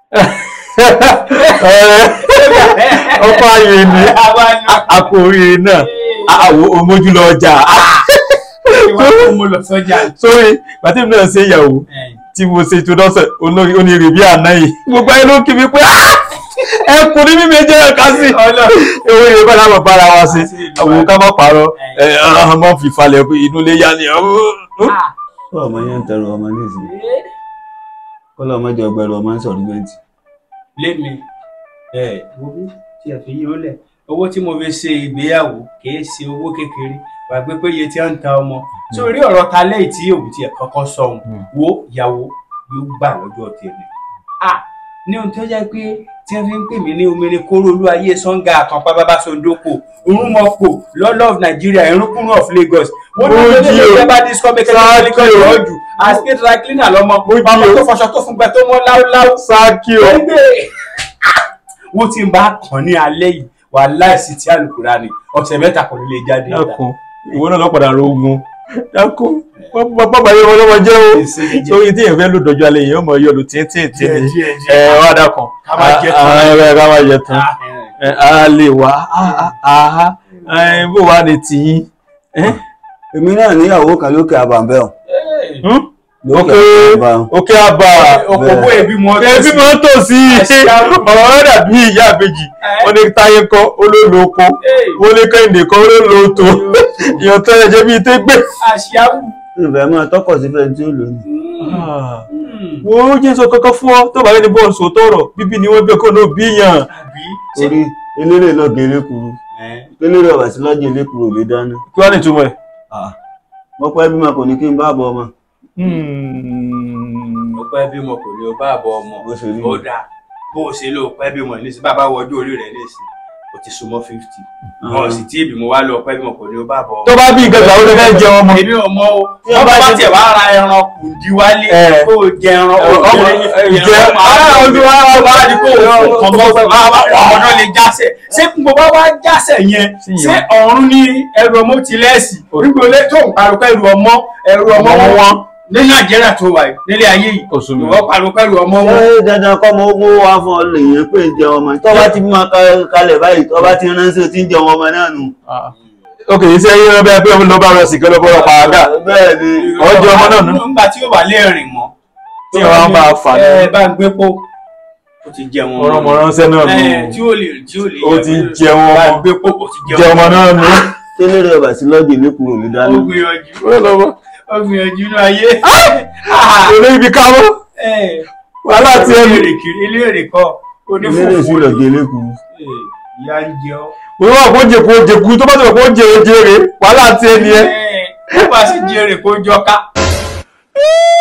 ọkọ ayé ni akórí náà àwọn omójúlọ ọjà mo lọ sọ́jà. sórí bàtí mi náà ṣe ìyàwó tí mo ṣe tó dọ́sẹ̀ olórí onírè bí àná yìí gbogbo ayé ló kí mi pé ẹkùn ní mímí jẹ́ ẹ̀ka sí ewé ìrè bára bàbá ara wa sí àwọn ká má parọ́ ọmọ fìfalẹ̀ inú ilé yá ni kó ọmọ yẹn ń tẹrù ọmọ nísìnyí kó lọmọ jẹ ọgbẹrù ọmọ ń sọ̀rọ̀ gbẹǹtì. lémi ẹ wo bí tí ẹ fi yí ó lẹ owó tí mo fi ṣe ìgbéyàwó kìí ṣe owó kékeré wà pé pé iye tí wọ́n ń ta ọmọ sórí ọ̀rọ̀ ta lẹ́yìn tí òun ti ẹ̀ kọ́kọ́ sọ̀hún wo ìyàwó yóò gbà lọ́jọ́ tèmi ah ní ohun tó jẹ́ pé tí wọ́n fi ń pè mí ní omere kóró olú ayé sọ́ngà àkànpá bábá sondoko orúnmọ̀pọ̀ lord of nigeria irúnkúrú of lagos wọ́n ní ọjọ́ ilé ìjọba bá disco mẹ́kẹ́lẹ́ ní kọ́ ìrọ́jù àsìkè dry cleaner lọ́mọ ọmọ tó fọṣọ tó fún gbẹ tó mọ́ láúláú sáàkì o wọ́n ti ń bá kàn ní alẹ́ yìí wà láìsí tí àlùkùrá ni ọ̀sẹ̀ mẹ́ta kò ní lè jáde dákun ìwọ náà lọ́pàdà rogun dákun bàbá yẹn wọn lọ́wọ́ jẹ́ o sórí tí èèyàn fẹ́ lò dọ́jú alẹ́ yẹn ó mọ yọ lù tíntìntì ni ẹ wá dákun ká má jẹ tán ẹ ká má jẹ tán a lè wá bó wà ní tìyín. èmi náà níyàwó kan lókè àbàǹbẹ̀ ọ̀ òkè òkè àbà òkòkò ẹbí mọ ẹbí mọ tó sí ọ̀rọ̀ rẹ̀ dàbí ìyá àbèjì wọ́n ní táyé kọ́ olóòlò oko wọ́n ní kẹ́hìndé kọ́ olóòlò oto ìyàn tó ẹ̀jẹ̀ bíi tẹ́gbẹ́. àṣìyàwó. ìfẹ́ máa tọkọ̀ sí fẹ́ẹ́ tí ó lò ní. wo jẹ́ sọ kankan fún ọ tó bá yẹn ní bọ́ọ̀lù sòtọ́rọ̀ bíbí ni wọ́n bẹ́ẹ̀ kọ́ náà bí yàn. orí eléré náà gé elékuru eléré ọ̀bà sí lọ́jọ́ elékuru ò lè dáná. kí wàá ní ìtumọ̀ ẹ̀. mo pẹ́ bí mo kò ní kí n bá bọ ọmọ ó pẹ́ bímọ kò ní o bá àbọ̀ ọmọ ó dáa bó o ṣe ló pẹ́ bímọ nísìnyí bàbá wọ ọjọ́ orí rẹ̀ nísìnyí o ti súnmọ́ fifty wọn sì tí ìbímọ wá lọ pẹ́ bímọ kò ní o bá àbọ̀ ọmọ. tó bá bí nǹkan gbà ó lè fẹ́ jẹ ọmọ. èmi ò mọ o wọn bá bá tiẹ̀ wá ra ẹran kù di wálé kó o jẹ ẹran kó o jẹ ẹran máa ń wá wá ní kó o kàn mọ́ ọmọdé lè jásẹ̀ ṣé gbogbo wá jásẹ̀ yẹn ṣé ọ̀run ní ẹrù ọmọ tilẹ̀sì orígbòlé tó ń parọ́ ẹrù ọmọ ẹrù ọmọ wọn ní nàìjíríà tó wà nílé ayé yìí ìwọ pariwo pẹ̀lú ọmọ wọn. ẹ dandan kọ́ mọ owó wá fún ọ lèyìn pé ń jẹ ọmọ tó bá ti máa kalẹ̀ báyìí tó bá ti ránṣẹ́ tí ń jẹ ọmọ náà nù. ok iṣẹ́ yín lọ bẹ́ẹ̀ pé ọmọ ló bá rẹ sí kẹlẹ́ bọ́lá pàágà bẹ́ẹ̀ ni ọjọ́ ọmọ náà nù. nígbà tí ó wà lẹ́rìn mọ́. tí wọ́n bá fà ní. ẹ bá ń gbé pò ó ti jẹ wọn. ọ̀rọ̀ mọ̀ ránṣẹ́ náà nù. tí ó lè tí ó lè ó ti jẹ wọn bá ń ọmọ gbé pò ó ti jẹ ọmọ náà nù. tẹ́lẹ̀rẹ̀ ọ̀bà sí lọ́jọ́ elékuru ò lè dáná. ó gbìyànjú ó gbìyànjú inú ayé. olè ibi káwọ́ wàhálà tí ẹ lè. ilé èrè kọ eléré sí lọ́jọ́ elékuru. ìyá ń jẹ ọ́. mo wà kó jẹ kó jẹ kú tó bá ti wà kó jẹ jẹrè wàhálà tí ẹ ní ẹ. ó bá sì jẹrè kó jọ ká.